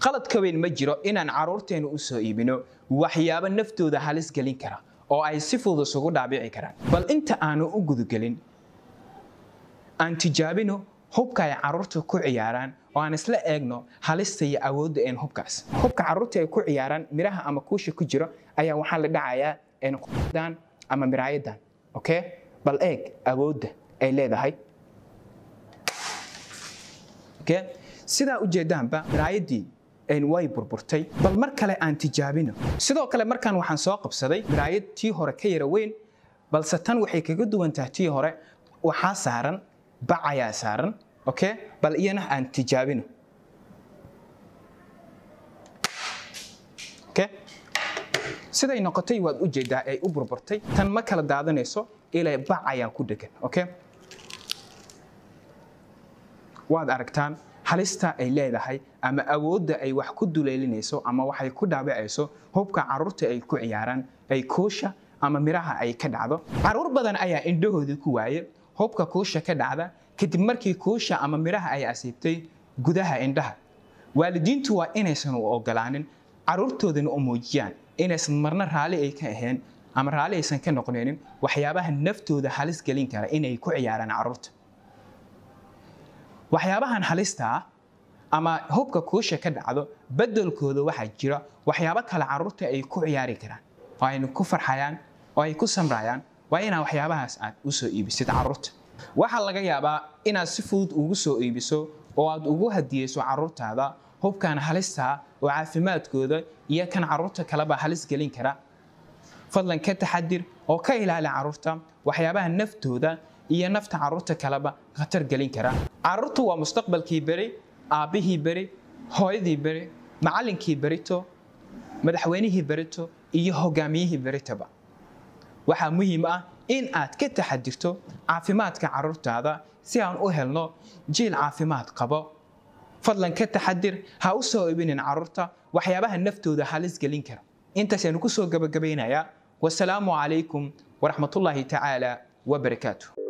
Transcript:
qaladka weyn ma jiro inaan carruurteennu u soo iibino waxyaabo naftooda halis gelin kara oo ay si fudud isugu dhaabici karaan bal inta aanu u gudagelin aan tijaabino hubka ay carruurta ku ciyaaraan oo aan isla eegno halista iyo awoodda een hubkaas hubka carruurta ay ku ciyaaraan miraha ama kuusha ku jiro ayaa waxaa la dhacayaa dan ama miraayadan okay bal eeg awoodda ay leedahay okay sidaa ujeedaanba miraayadii way burburtay bal mar kale aan tijaabino sidoo kale markaan waxaan soo qabsaday miraayad tii hore ka yara weyn balse tan waxay kaga duwantahay tii hore waxaa saaran bac ayaa saaran okay bal iyana aan tijaabino okay siday noqotay waad u jeedaa ay u burburtay tan ma kala daadanayso ilaa bac ayaa ku dhegan okay waad aragtaan halista ay leedahay ama awoodda ay wax ku duleelinayso ama waxay ku dhaabicayso hubka carruurta ay ku ciyaaraan ay kuusha ama miraha ay ka dhacdo carruur badan ayaa indhahoodii ku waaye hubka kuusha ka dhacda kadib markii kuusha ama miraha ay asiibtay gudaha indhaha waalidiintu waa inaysan u ogolaanin carruurtoodana u muujiyaan inaysan marna raalli ay ka ahayn ama raalli aysan ka noqonaynin waxyaabaha naftooda halis gelin kara inay ku ciyaaraan carruurta waxyaabahan halista ah ama hubka kuusha ka dhacdo bedelkooda waxaa jira waxyaabo kale carruurta ay ku ciyaari karaan oo aynu ku farxayaan oo ay ku samrayaan waa inaa waxyaabahaas aad u soo iibisid carruurta waxaa laga yaabaa inaad si fudud ugu soo iibiso oo aad ugu hadiyeyso carruurtaada hubkan halista oo caafimaadkooda iyo kan carruurta kaleba halis gelin kara fadlan ka taxadir oo ka ilaali carruurta waxyaabaha naftooda iyo nafta carruurta kaleba khatar gelin kara carruurtu waa mustaqbalkii beri aabbihii beri hooyadii beri macallinkii berito madaxweynihii berito iyo hogaamiyihii beritaba waxaa muhiim ah in aad ka taxadirto caafimaadka carruurtaada si aan u helno jiil caafimaad qabo fadlan ka taxadir ha u soo ibinin carruurta waxyaabaha naftooda halis gelin kara intaasaynu ku soo gabagabaynayaa wasalaamu calaykum waraxmatullaahi tacaala wabarakaatu